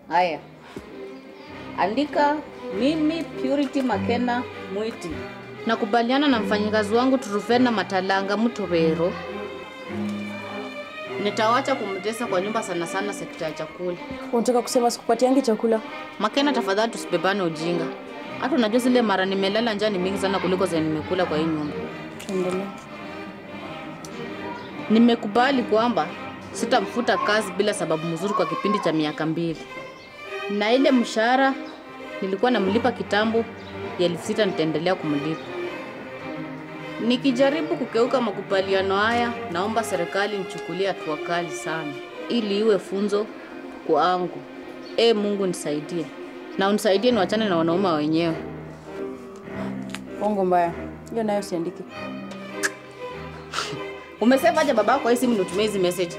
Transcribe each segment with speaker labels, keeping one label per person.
Speaker 1: Haya, andika mimi Purity Makena Mwiti nakubaliana na mfanyikazi wangu Trufena Matalanga Mutowero. Nitawacha kumtesa kwa nyumba sana sana sekta ya chakula.
Speaker 2: Unataka kusema sikupatiangi chakula?
Speaker 1: Makena, tafadhali tusibebane ujinga. Hata unajua zile mara nimelala njaa ni mingi sana kuliko zenye nimekula kwa hii nyumba.
Speaker 2: Tuendelee.
Speaker 1: Nimekubali kwamba sitamfuta kazi bila sababu mzuri kwa kipindi cha miaka mbili, na ile mshahara nilikuwa namlipa kitambo ya elfu sita nitaendelea kumlipa. Nikijaribu kukeuka makubaliano haya, naomba serikali nichukulie hatua kali sana, ili iwe funzo kwangu. E Mungu nisaidie, na unisaidie niwachane na wanaume wenyewe.
Speaker 2: Bongo mbaya. Hiyo nayo siandiki.
Speaker 1: Umesema aje babako kwa hii simu nitumie hizi message?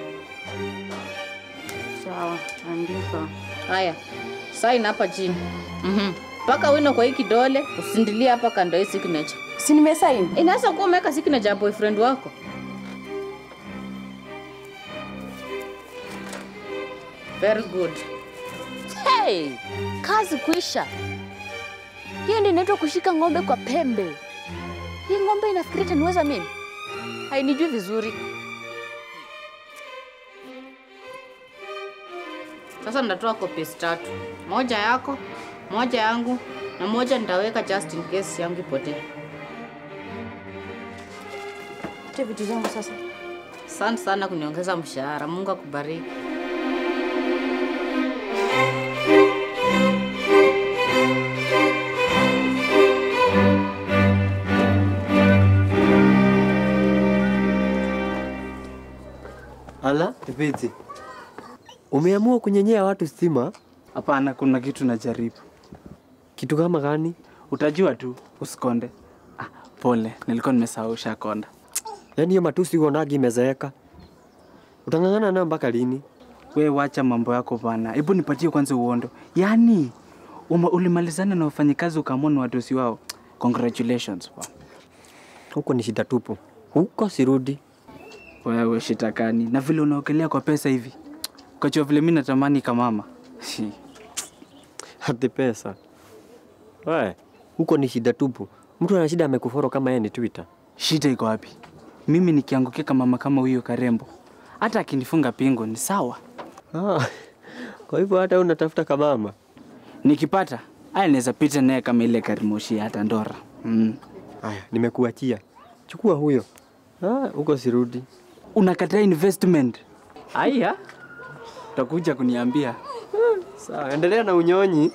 Speaker 2: Sawa, andika.
Speaker 1: Haya, sign hapa chini. Mhm. Paka wino kwa hii kidole, usindilie hapa kando ya hii signature.
Speaker 2: Si nimesaini?
Speaker 1: Inaweza kuwa umeweka signature ya boyfriend wako. Very good.
Speaker 3: Hey, kazi kuisha. Hiyo ndio inaitwa kushika ng'ombe kwa pembe. Hii ng'ombe inafikiria itaniweza mimi? Hainijui vizuri.
Speaker 1: Sasa nitatoa copies tatu. Moja yako, moja yangu na moja nitaweka just in case yangu ipotee.
Speaker 2: Tia vitu zangu sasa.
Speaker 1: Asante sana kuniongeza mshahara. Mungu akubariki.
Speaker 4: Ala, Ipiti. Umeamua kunyenyea watu stima?
Speaker 5: Hapana, kuna kitu najaribu.
Speaker 4: Kitu kama gani?
Speaker 5: Utajua tu, usikonde. Ah, pole, nilikuwa nimesahau ushakonda.
Speaker 4: Yaani hiyo matusi uonagi imezeeka. Utang'ang'ana nayo mpaka lini?
Speaker 5: We wacha mambo yako bana, hebu nipatie kwanza uondo. Yaani uma, ulimalizana na wafanyikazi ukaamua ni watusi wao. Congratulations bwana.
Speaker 4: Huko ni shida tupu. Huko sirudi.
Speaker 5: Wewe shitakani na vile unaogelea kwa pesa hivi, ukachua vile mi natamani kamama. Shi.
Speaker 4: Hati pesa. We, huko ni shida tupu. Mtu ana shida amekuforo kama yeye ni Twitter.
Speaker 5: Shida iko wapi? Mimi nikiangukia kama mama kama huyo Karembo, hata akinifunga pingo ni sawa.
Speaker 4: Ah, kwa hivyo hata wewe unatafuta kamama.
Speaker 5: Nikipata aya naweza pita naye kama ile karimoshi ya hata Ndora. Mm.
Speaker 4: Haya, nimekuachia. Chukua huyo. Ah, huko sirudi.
Speaker 5: Unakataa investment? Aya, utakuja kuniambia.
Speaker 4: Sawa, endelea na unyonyi.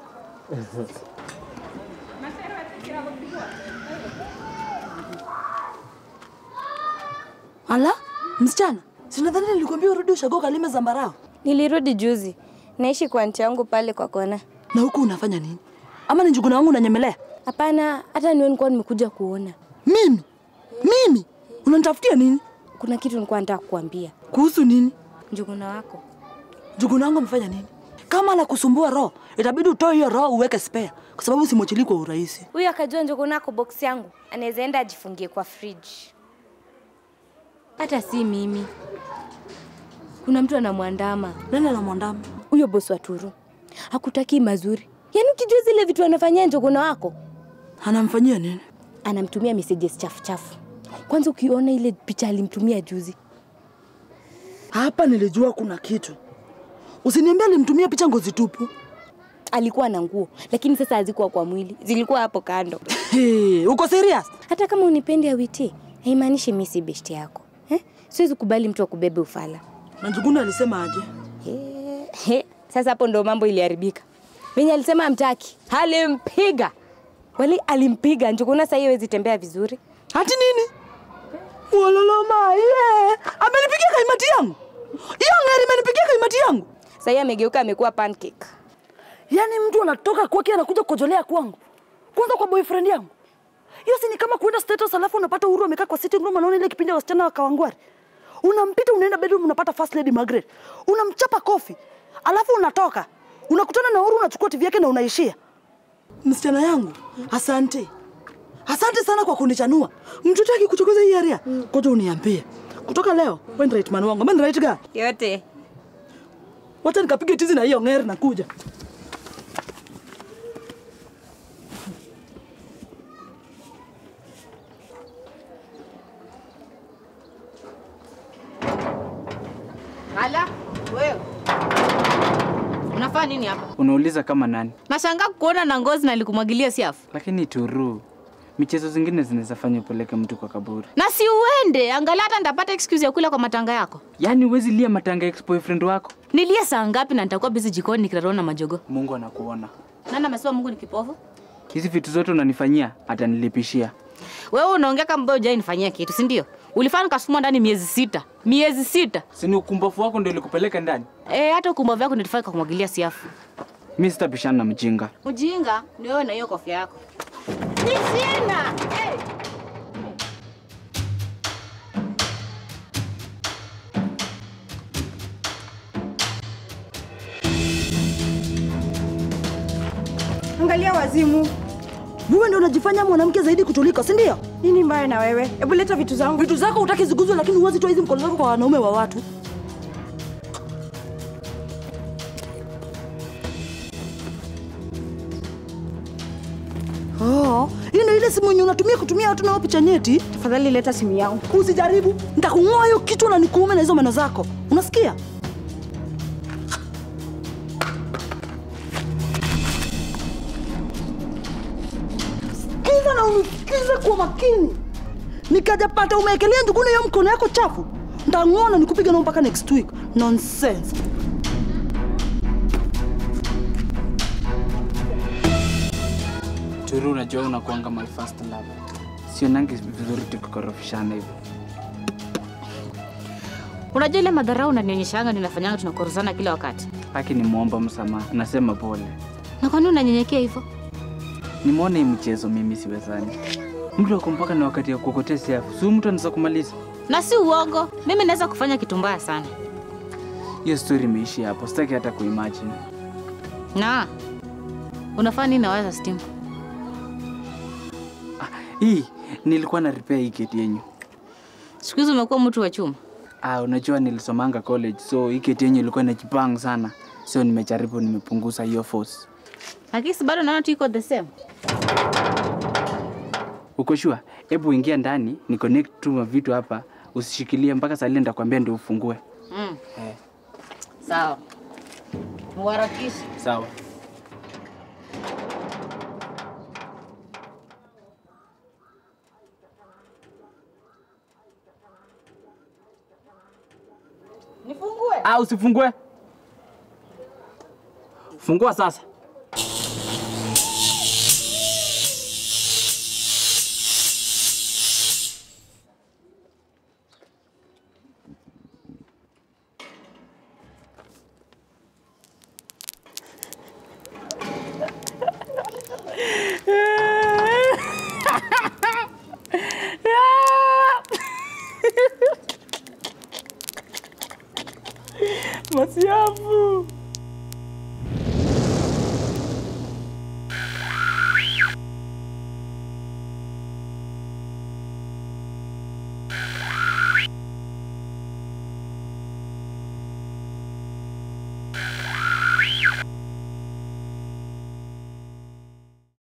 Speaker 6: Ala, msichana, sinadhani nilikwambia urudi ushago kalime zambarao.
Speaker 7: Nilirudi juzi, naishi kwa nchi yangu pale kwa kona.
Speaker 6: Na huku unafanya nini? Ama ni njuguna wangu unanyemelea?
Speaker 7: Hapana, hata niwe nilikuwa nimekuja kuona.
Speaker 6: Mimi? Mimi? Unanitafutia nini?
Speaker 7: Kuna kitu nilikuwa nataka kukuambia.
Speaker 6: Kuhusu nini?
Speaker 7: Njuguna wako
Speaker 6: Njuguna wangu amefanya nini? Kama anakusumbua roho, itabidi utoe hiyo roho uweke spare, kwa sababu simwachili kwa urahisi.
Speaker 7: huyu akajua njuguna wako box yangu, anaweza enda ajifungie kwa fridge. Hata si mimi, kuna mtu anamwandama
Speaker 6: Nani anamwandama?
Speaker 7: huyo bosi wa Turu. Hakutaki mazuri, yaani ukijua zile vitu anafanyia njuguna wako,
Speaker 6: Anamfanyia nini?
Speaker 7: anamtumia messages chafu chafu. Kwanza ukiona ile picha alimtumia juzi,
Speaker 6: Hapa nilijua kuna kitu. Usiniambie alimtumia picha ngozi tupu.
Speaker 7: alikuwa na nguo, lakini sasa hazikuwa kwa mwili, zilikuwa hapo kando.
Speaker 6: Hey, uko serious?
Speaker 7: Hata kama unipendi awiti, haimaanishi mi si beshti yako eh? Siwezi kubali mtu akubebe ufala.
Speaker 6: Na Njuguna alisema aje?
Speaker 7: He, he, sasa hapo ndo mambo iliharibika. Venye alisema amtaki, alimpiga wali, alimpiga Njuguna. Sasa hiyo hawezi tembea vizuri.
Speaker 6: Hati nini? Wololoma, ye. Amenipigia kaimati yangu. Hiyo ngari imenipigia kaimati yangu.
Speaker 7: Sasa hiyo amegeuka, amekuwa pancake.
Speaker 6: Yaani mtu anatoka kwake anakuja kukojolea kwangu. Kwanza kwa boyfriend yangu. Hiyo si ni kama kuenda status alafu unapata Uhuru amekaa kwa sitting room anaona ile kipindi ya wasichana wa Kawangware. Unampita unaenda bedroom unapata first lady Margaret. Unamchapa kofi. Alafu unatoka. Unakutana na Uhuru unachukua TV yake na unaishia. Msichana yangu, asante. Asante sana kwa kunichanua. Mtoto akikuchokoza hii area, koja uniambie. Kutoka leo, wewe ni right man wangu. Mimi ni right guy.
Speaker 7: Yote
Speaker 6: Wacha nikapige tizi na hiyo ng'eri nakuja.
Speaker 1: Hala, wewe. Unafanya nini hapa?
Speaker 5: Unauliza kama nani?
Speaker 1: Nashangaa kuona na ngozi na likumwagilia siafu.
Speaker 5: Lakini turu, michezo zingine zinaweza fanya upeleke mtu kwa kaburi.
Speaker 1: Na si uende, angalau hata nitapata excuse ya kula kwa matanga yako.
Speaker 5: Yaani huwezi lia matanga ex boyfriend wako.
Speaker 1: Nilie saa ngapi na nitakuwa busy jikoni nikirarona majogo.
Speaker 5: Mungu anakuona.
Speaker 1: Nani amesema Mungu ni kipofu?
Speaker 5: Hizi vitu zote unanifanyia atanilipishia.
Speaker 1: Wewe unaongea kama mbona hujai nifanyia kitu, si ndio? Ulifanya nikasukuma ndani miezi sita. Miezi sita.
Speaker 5: Si ni ukumbafu wako ndio ulikupeleka ndani?
Speaker 1: Eh, hata ukumbavu wako ndio tufanye kwa kumwagilia siafu.
Speaker 5: Mimi sitabishana na mjinga.
Speaker 1: Ujinga ni wewe na hiyo kofia yako. Ni sina. Hey.
Speaker 2: Angalia wazimu.
Speaker 6: Wewe ndio unajifanya mwanamke zaidi kutulika, si ndio?
Speaker 2: Nini mbaya na wewe? Hebu leta vitu zangu.
Speaker 6: Vitu zako hutaki ziguzwe, lakini huwezi toa hizi mkono zako kwa wanaume wa watu. Oh, hii ndio ile simu yenye unatumia kutumia watu na wao picha nyeti.
Speaker 2: Tafadhali leta simu yangu.
Speaker 6: Usijaribu, nitakung'oa hiyo kichwa na nikuume na hizo meno zako. Unasikia? Sikiza na unisikize kwa makini. Nikajapata umeekelea njuguni hiyo mkono yako chafu, ntang'oa na nikupiga nao mpaka next week. Nonsense.
Speaker 5: Turu, unajua unakuanga my first love. Sionangi vizuri tukikorofishana hivyo.
Speaker 1: Unajua ile madharau unanionyeshanga ninafanyanga tunakorozana kila wakati.
Speaker 5: Haki nimwomba msamaha, nasema pole.
Speaker 1: Na kwa nini unanyenyekea hivyo?
Speaker 5: Nimeona hii mchezo mimi siwezani. Mtu ako mpaka na wakati ya kuokotea siafu, si mtu anaweza kumaliza.
Speaker 1: Na si uongo, mimi naweza kufanya kitu mbaya sana.
Speaker 5: Hiyo story imeishia hapo, sitaki hata kuimagine.
Speaker 1: Na unafanya nini na waya stima?
Speaker 5: Hii nilikuwa na repair hii keti yenyu.
Speaker 1: Siku hizi umekuwa mtu wa chuma.
Speaker 5: Ah, unajua nilisomanga college, so hii keti yenyu ilikuwa inajipanga sana, so nimejaribu, nimepunguza hiyo force.
Speaker 1: Lakini si bado naona tu iko the same.
Speaker 5: Uko sure? Hebu ingia ndani, ni connect tu mavitu hapa, usishikilie mpaka saa ile nitakwambia ndio ufungue.
Speaker 1: Mm.
Speaker 5: Eh.
Speaker 1: Sawa. Muharakishe.
Speaker 5: Sawa.
Speaker 1: Nifungue.
Speaker 5: Ah, usifungue. Fungua sasa. Masiafu.